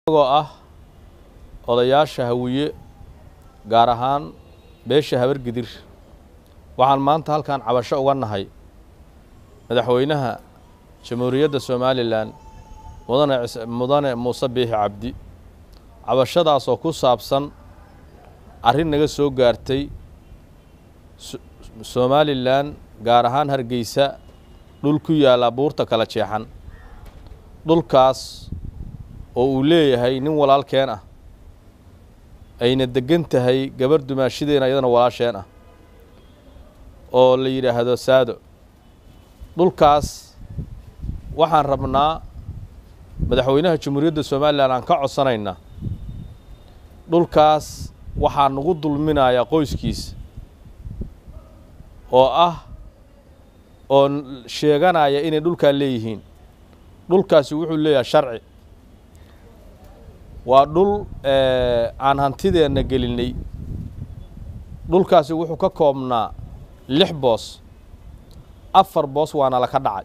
isagoo ah odayaasha hawiye gaar ahaan beesha habargidir waxaan maanta halkan cabasho uga nahay madaxweynaha jamhuuriyadda somalilan mudane mudane muuse biixi cabdi cabashadaasoo ku saabsan arrin naga soo gaartay somalilan gaar ahaan hargeysa dhul ku yaalla buurta kala jeexan dhulkaas oo uu leeyahay nin walaalkeen ah ayna deggan tahay gabar dumaashadeena iyadana walaasheen ah oo la yidhaahdo saado dhulkaas waxaan rabnaa madaxweynaha jamhuuriyadda somalilan aan ka codsanaynaa dhulkaas waxaa nagu dulminayaa qoyskiisa oo ah oo sheeganaya inay dhulkaa leeyihiin dhulkaasi wuxuu leeyahay sharci waa dhul aan hantideenna gelinay dhulkaasi wuxuu ka koobnaa lix boos afar boos waana laka dhacay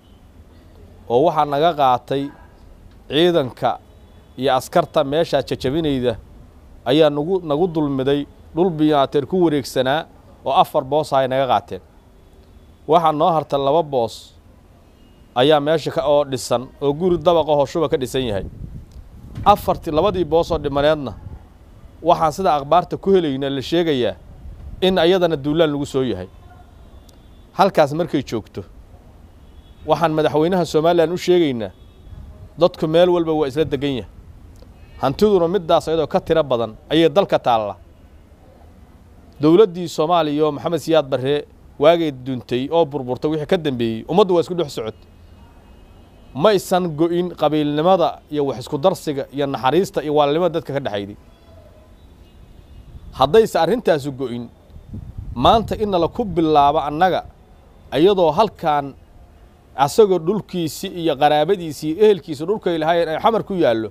oo waxaa naga qaatay ciidanka iyo askarta meeshaa jajabinayda ayaa nagu nagu dulmiday dhul biyaateer ku wareegsanaa oo afar boosa ay naga qaateen waxaa noo harta laba boos ayaa meesha ka oo dhisan oo guri dabaqa hoshuba ka dhisan yahay afartii labadii boos oo dhimaneedna waxaan sida akhbaarta ku helayna la sheegayaa in ayadana duulaan lagu soo yahay halkaas markay joogto waxaan madaxweynaha somalilan u sheegaynaa dadku meel walba waa isla degan yahay hantiduna middaas ayadoo ka tiro badan ayay dalka taalla dowladdii soomaaliya oo maxamed siyaad barre waagay duntay oo burburtay wixii ka dambeeyey ummaddu waa isku dhex socod ma ysan go'in qabiilnimada iyo wax isku darsiga iyo naxariista iyo waalnimada dadka ka dhexayday haddayse arrintaasu go'in maanta in nala ku bilaabo annaga iyadoo halkan asagoo dhulkiisi iyo qaraabadiisi iyo ehelkiisa dhulkay lahaayeen ay xamar ku yaallo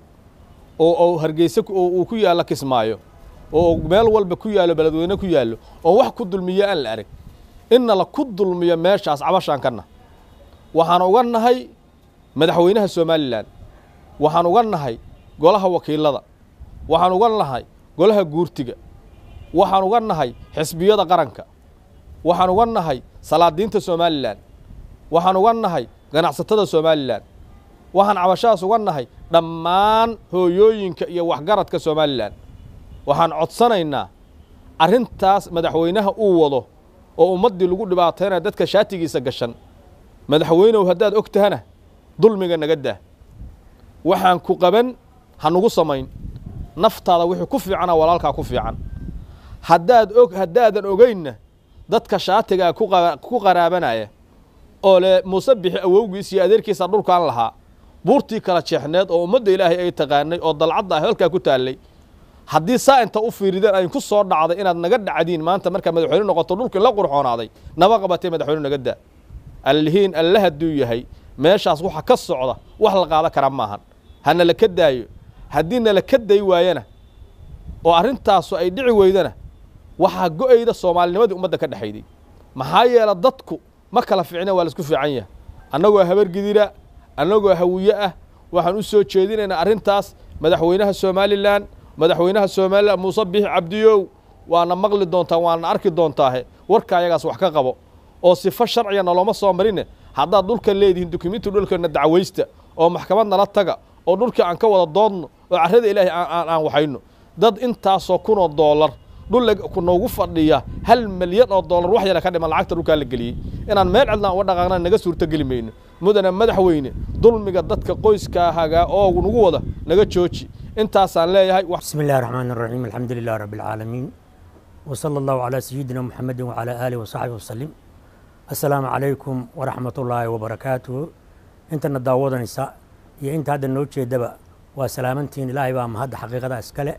oo oo hargeyse oo uu ku yaallo kismaayo oo meel walba ku yaallo beledweyne ku yaallo oo wax ku dulmiyo aan la arag in nala ku dulmiyo meeshaas cabashaan kana waxaan uga nahay madaxweynaha somalilan waxaan uga nahay golaha wakiilada waxaan uga nahay golaha guurtiga waxaan uga nahay xisbiyada qaranka waxaan uga nahay salaadiinta somalilan waxaan uga nahay ganacsatada somalilan waxaan cabashadaas uga nahay dhammaan hooyooyinka iyo waxgaradka somalilan waxaan codsanaynaa arrintaas madaxweynaha uu wado oo ummaddii lagu dhibaataynaya dadka shaatigiisa gashan madaxweynehu haddaad og tahana dulmiga naga daa waxaan ku qaban ha nugu samayn naftaada wixii ku fiicana walaalkaa ku fiican haddaad og haddaadan ogeynna dadka shaatigaa ku qaraabanaya oo le muuse bixi awowgiis iyo adeerkiisa dhulkaan lahaa buurtii kala jeexneed oo ummadda ilaahay ay taqaanay oo dalcadda ah halkaa ku taallay haddii saa inta u fiirideen ay ku soo dhacday inaad naga dhacdiin maanta markaa madaxweyne noqoto dhulkii la qurxoonaaday naba qabatee madaxweyne naga daa allihiin alle hadduu yahay meeshaas waxa ka socda wax la qaada kara maahan hana la ka daayo haddii nala ka day waayana oo arrintaasu ay dhici weydana waxaa go'ayda soomaalinimadii ummadda ka dhexayday maxaa yeele dadku ma kala fiicna waa laisku fiican yahay annagoo habargidira annagoo hawiye ah waxaan u soo jeedinaynaa arrintaas madaxweynaha somalilan madaxweynaha somalilan muuse biixi cabdiyow waana maqli doontaa waana arki doontaahe warka ayagaas wax ka qabo oo sifo sharciga nalooma soo marine haddaad dhulkan leedihiin dukumenti dhulkana dacwaysta oo maxkamad nala taga oo dhulkii aan ka wada doodno oo carrada ilaahay aan waxayno dad intaasoo kunoo doolar dhul noogu fadhiya hal milyan oo doolar wax yara ka dhiman lacagta dhulkaa la geliyey inaan meel cidlaan uga dhaqaaqna naga suurto geli mayno mudana madaxweyne dulmiga dadka qoyskaa hagaa oo nagu wada naga jooji intaasaan leeyahay بسم الله الرحمن الرحيم الحمد لله رب العالمين وصلى الله على سيدنا محمد وعلى آله وصحبه وسلم السلام عليكم ورحمة الله وبركاته انت نداوض نساء يا انت هذا النوتش دبا وسلامتين إلهي بام هذا حقيقة اسكالة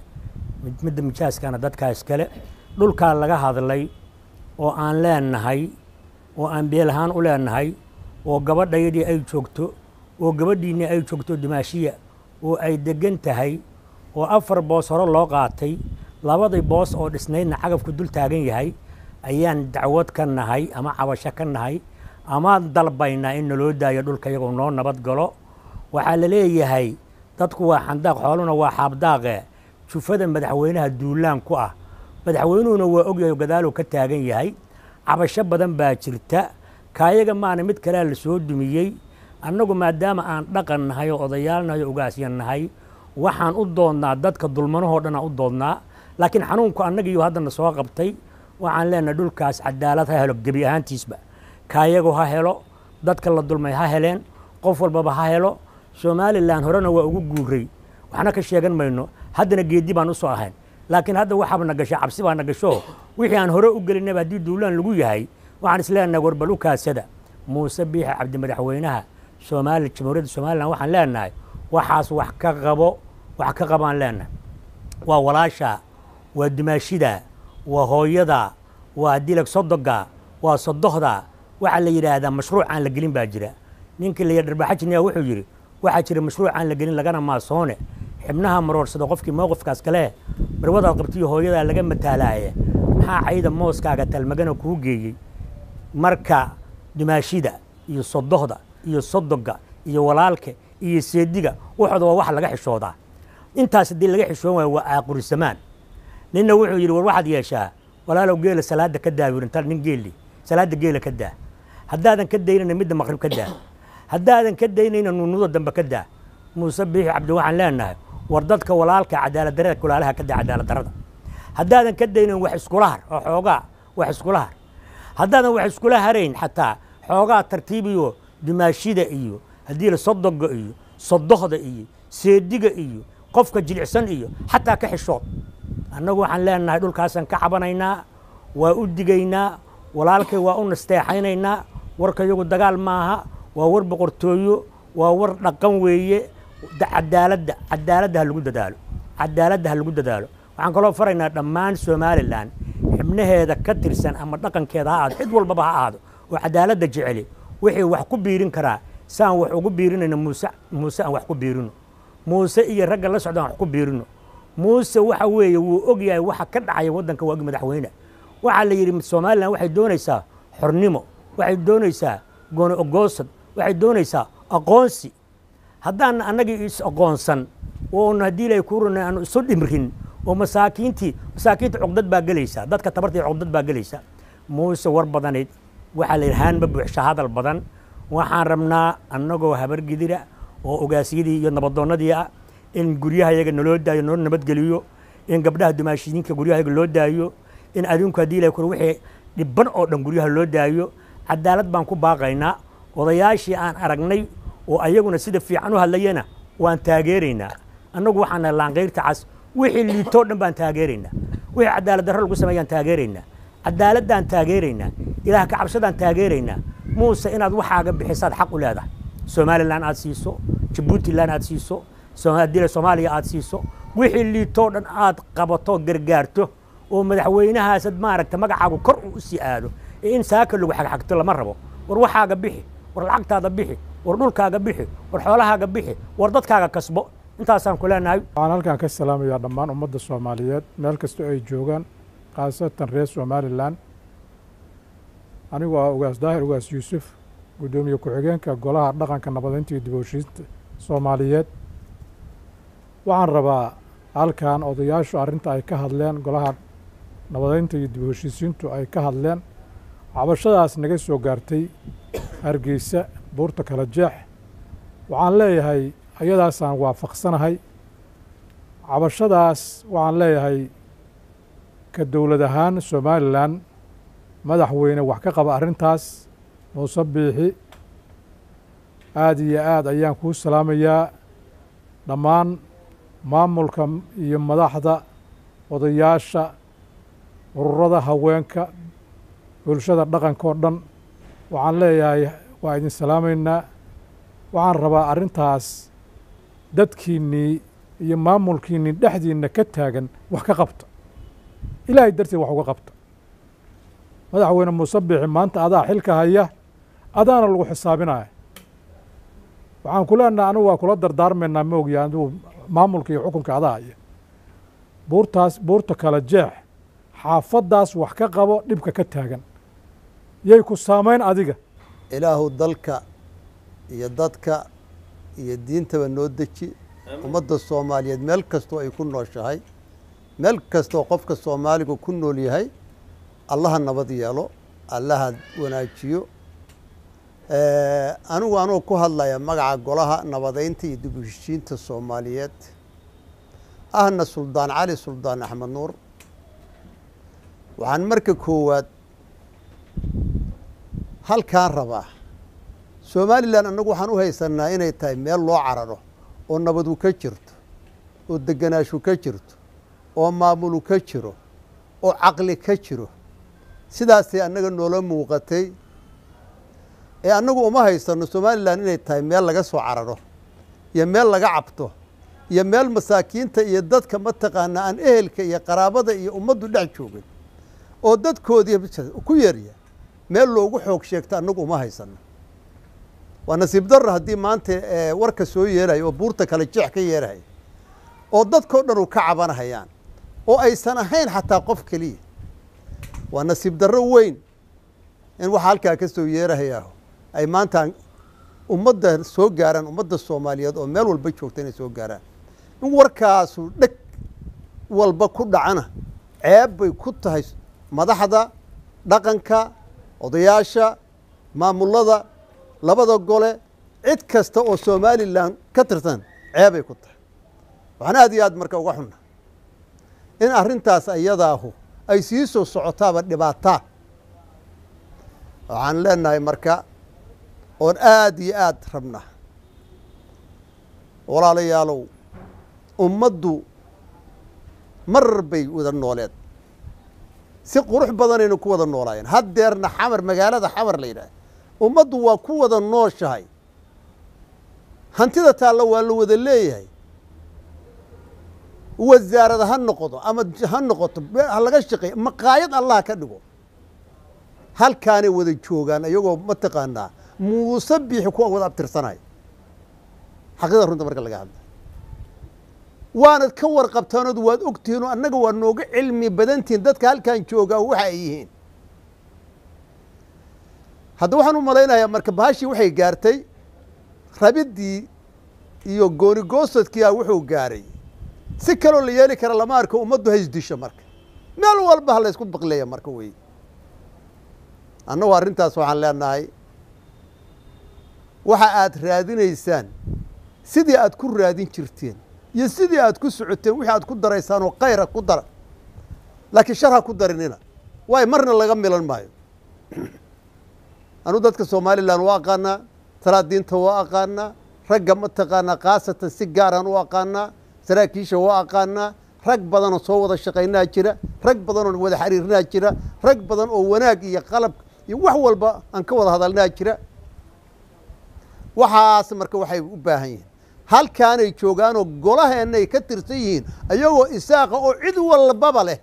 مد مجاز كان دادك اسكالة دول كان لغا هذا اللي وآن لان نهي وآن بيلهان أولان نهي وقبض يدي أي شوكتو وقبض ديني أي شوكتو دماشية oo ay deggan tahay oo afar boos hore loo qaatay labadii boos oo dhisnaydna cagafku dul taagan yahay ayaan dacwad ka nahay ama cabasho ka nahay ama dalbaynaa in naloo daayo dhulka iyagoo noo nabad galo waxaa la leeyahay dadku waa xandaaq xooluna waa xaabdaaqe jufada madaxweynaha duulaan ku ah madaxweynuhuna waa ogyahay gadaaluu ka taagan yahay cabasho badan baa jirta kaayaga maana mid kalea la soo dumiyey annagu maadaama aan dhaqan nahay oo odayaal nahay oo ogaasyan nahay waxaan u doodnaa dadka dulmanahoo dhan aan u doodnaa laakiin xanuunku annagiiyo haddana soo qabtay waxaan leenahay dhulkaas cadaalad ha helo gebi ahaantiisba kaayagu ha helo dadka la dulmay ha heleen qof walbaba ha helo somalilan horena waa ugu guuray waxna ka sheegan mayno haddana geedi baan u soo ahayn laakiin hadda waxaaba na gashay cabsi baa na gasho wixii aan hore u gelinaba haddii duulaan lagu yahay waxaan isleenahay warbal u kaasada muuse biixi cabdi madaxweynaha soomaali jamhuuriyadda somalilan waxaan leenahay waxaas wax ka qabo wax ka qabaan leenahay waa walaasha waa dumaashida waa hooyada waa dilag sodoga waa sodohda waxaa la yidhaahdaa mashruuc aan la gelin baa jira ninkii la yidhi dharbaaxajiniya wuxuu yidhi waxaa jira mashruuc aan la gelin lagana maasoone xibnaha maroorsada qofkii mowqifkaas kale marwadaad qabtiyo hooyadaa laga mataalaaye maxaa cayda mooskaaga talmagana kuu geeyey marka dumaashida iyo sodohda iyo sodoga iyo walaalka iyo seediga waxooda waa wax laga xishoodaa intaas haddii laga xishoon waayo waa aaqurisamaan ninna wuxuu yidhi war waxaad yeeshaa walaalow geela salaada ka daa wirinta nin geeli salaada geela ka daa haddaadan ka daynayna midda maqrib ka daa haddaadan ka daynayna nuunuda dambe ka daa muuse biixi cabdi waxaan leenahay war dadka walaalka cadaalad darada kulaalaha ka daa cadaalad darada haddaadan ka daynayn wax iskula har oo xoogaa wax iskula har haddaadan wax iskula harayn xataa xoogaa tartiibiyo dumaashida iyo haddii la sodoga iyo sodohda iyo seediga iyo qofka jilicsan iyo xataa ka xishood annagu waxaan leenahay dhulkaasaan ka cabanaynaa waa u digaynaa walaalkay waa u nasteexaynaynaa warka yagu dagaal maaha waa war boqortooyo waa war dhaqan weeye cadaaladda cadaaladda ha lagu dadaalo cadaaladda ha lagu dadaalo waxaan kaloo faraynaa dhammaan somalilan xibnaheeda ka tirsan ama dhaqankeeda ha ahaado cid walbaba ha ahaado oo cadaaladda jeceli wixii wax ku biirin karaa saan wax ugu biirinayno muuse muuse aan wax ku biirino muuse iyo ragga la socda aan wax ku biirino muuse waxa weeye wuu og yahay waxa ka dhacaya waddanka waagi madaxweyne waxaa la yidhi somalilan waxay doonaysaa xornimo waxay doonaysaa gooni ogoosad waxay doonaysaa aqoonsi haddaan annagii is aqoonsan oon haddii ilaahay kuu runay aanu isu dhimrin oo masaakiintii masaakiinta cugdad baa gelaysa dadka tabartii cugdad baa gelaysa muuse war badanayd waxaa la yidhi haanma buuxsha hadal badan waxaan rabnaa annagoo habargidira oo ogaasyadii iyo nabadoonnadii ah in guryahayaga naloo daayo noo nabadgeliyo in gabdhaha dumaashidiinka guryahayaga loo daayo in adinku haddii ilahay kure wixii dhibban oo dhan guryaha loo daayo cadaalad baan ku baaqaynaa odayaashii aan aragnay oo ayaguna sida fiican u hadlayana waan taageeraynaa annagu waxaan nahay laanqayrta cas wixii liitoo dhan baan taageeraynaa wixii cadaalad darro lagu sameeyaan taageeraynaa cadaaladdaan taageeraynaa ilaah ka cabsadaan taageeraynaa muuse inaad waxaaga bixisaad xaq u leedahay somalilan aad siiso jabuutilan aad siiso haddii soomaaliya aad siiso wixii liitoo dhan aad qabato gargaarto oo madaxweynahaasad maaragta magacaagu kor uu usii aado ee in saaka lagu xagxagto lama rabo war waxaaga bixi war lacagtaada bixi war dhulkaaga bixi war xoolahaaga bixi war dadkaaga kasbo intaasaan ku leenahay waxaan halkan ka salaamayaa dhammaan ummadda soomaaliyeed meel kastoo ay joogaan khaasatan reer somalilan anigu ah ugaas daahir ugaas yuusuf guddoomiye ku-xigeenka golaha dhaqanka nabadeynta iyo dib u heshiinta soomaaliyeed waxaan rabaa halkan odayaashu arrinta ay ka hadleen golaha nabadeynta iyo dib u heshiisiintu ay ka hadleen cabashadaas naga soo gaartay hargeysa buurta kala jeex waxaan leeyahay ayadaasaan waafaqsanahay cabashadaas waxaan leeyahay ka dowlad ahaan somalilan madaxweyne wax ka qaba arrintaas muuse biixi aada iyo aad ayaan kuu salaamayaa dhammaan maamulka iyo madaxda odayaasha ururada haweenka bulshada dhaqanka oo dhan waxaan leeyahay waa idin salaamaynaa waxaan rabaa arrintaas dadkiinnii iyo maamulkiinnii dhexdiinna ka taagan wax ka qabta ilaahay darteed wax uga qabta madaxweyne muuse biixi maanta adaa xilka haya adaana lagu xisaabinaya waxaan ku leenaha anigu waa kula dardaarmaynaa ma ogya adigu maamulka iyo xukunka adaa haya buurtaas buurta kala jeex xaafaddaas wax ka qabo dhibka ka taagan yay ku saamayn adiga ilaahu dalka iyo dadka iyo diintaba noo deji ummadda soomaaliyeed meel kastoo ay ku nooshahay meel kastoo qofka soomaaliga ku nool yahay allaha nabad yeelo allaha wanaajiyo anigu anuu ku hadlaya magaca golaha nabadeynta iyo dib u heshiinta soomaaliyeed ahna suldaan cali suldaan axmed nuur waxaan marka koowaad halkaan rabaa somalilan annagu waxaan u haysanaa inay tahay meel loo cararo oo nabadu ka jirto oo deganaashu ka jirto oo maamulu ka jiro oo caqli ka jiro sidaasay annaga noola muuqatay ee annagu uma haysano somalilan inay tahay meel laga soo cararo iyo meel laga cabto iyo meel masaakiinta iyo dadka mataqaana aan ehelka iyo qaraabada iyo ummaddu dhex joogin oo dadkoodii ku yarya meel loogu xoog sheegto annagu uma haysano waa nasiib darro haddii maanta warka soo yeelaya oo buurta kale jeex ka yeelahaya oo dadkao dhan u ka cabanahayaan oo aysan ahayn xataa qof keliya waa nasiib darro weyn in waxa halkaa ka soo yeerahayaa ay maanta ummadda soo gaaraan ummadda soomaaliyeed oo meel walba joogta inay soo gaaraan in warkaasu dheg walba ku dhacana ceeb bay ku tahay madaxda dhaqanka odayaasha maamulada labada gole cid kasta oo somalilan ka tirsan ceebay ku tahay waxaan aad iyo aad marka uga xunna in arrintaas ayadaahu ay sii soo socotaaba dhibaataa waxaan leenahay marka oon aad iyo aad rabna walaalayaalow ummaddu mar bay wada nooleed si qurux badanaynu ku wada noolaayeen haddeerna xamar magaalada xamar la yidhaah ummaddu waa ku wada nooshahay hantida taalla waa la wada leeyahay wasaarada ha noqdo ama ha noqoto ha laga shaqeey maqaayad allah ka dhigo halkaanay wada joogaan iyagoo mataqaanaa muuse biixi kuwa wada abtirsanaya xaqida runta marka laga hadla waanad ka warqabtaanood waad ogtihiinoo annaga waa nooga cilmi badantihiin dadka halkan joogaa waxa ay yihiin hadda waxaan u malaynayaa marka bahashii waxay gaartay rabiddii iyo goonigoosadkiia wuxuu gaaray si kaloo la yeeli kara lama arko ummaddu haysdisho marka meel walba ha la ysku baqleeya marka wey annagu arrintaas waxaan leenahay waxa aad raadinaysaan sidii aad ku raadin jirteen iyo sidii aad ku socoteen wixii aad ku daraysaan oo kayra ku dara laakiin shar ha ku darinina waayo marna laga milan maayo anuu dadka somalilan waa aqaanaa salaadiinta waa aqaanaa ragga mataqaanaa khaasatan si gaaraan u aqaanaa saraakiisha waa aqaanaa rag badanoo soo wada shaqaynaa jira rag badanoo wada xiriirinaa jira rag badan oo wanaag iyo qalab iyo wax walba aan ka wada hadalnaa jira waxaas marka waxay u baahan yihiin halkaanay joogaanoo golaheennaay ka tirsan yihiin ayagoo isaaqa oo cid walbaba leh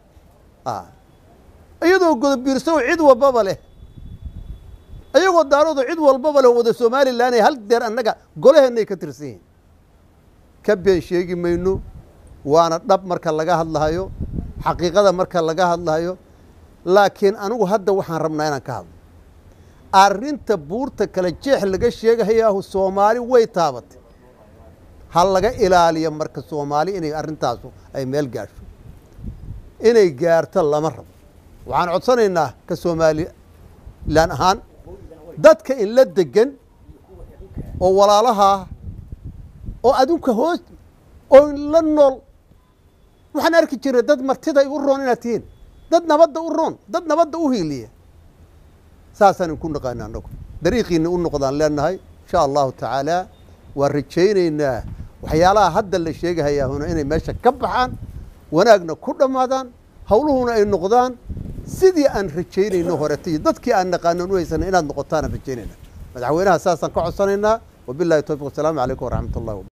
iyadoo godobiirsa oo cid walbaba leh ayagoo daaroodo cid walbaba leh wada somalilan ay hal deer annaga golaheennaay ka tirsan yihiin ka been sheegi mayno waana dhab marka laga hadlahayo xaqiiqada marka laga hadlahayo laakiin anigu hadda waxaan rabnaa inaan ka hadlo arrinta buurta kale jeex laga sheegahayaahu soomaali way taabatay ha laga ilaaliyo marka soomaali inay arrintaasu ay meel gaasho inay gaarto lama rabo waxaan codsanaynaa ka somalilan ahaan dadka in la degan oo walaalahaa oo adunka hoos oo la nool waxaan arki jiray dad martida u roon inaad tihiin dad nabadda u roon dad nabadda u hiiliya saasaan inku naqaana annagu dariiqiina u noqdaan leenahay insha allahu tacaala waan rajaynaynaa waxyaalaha hadda la sheegahayaahuna inay meesha ka baxaan wanaagna ku dhammaadaan howluhuna ay noqdaan sidii aan rajaynayno horeta iyo dadkii aan naqaanan u haysana inaad noqotaan aan rajaynayna madaxweynaha saasaan ka codsanaynaa wabilahi towfiq wasalaamu calaykum waraxmat ullahi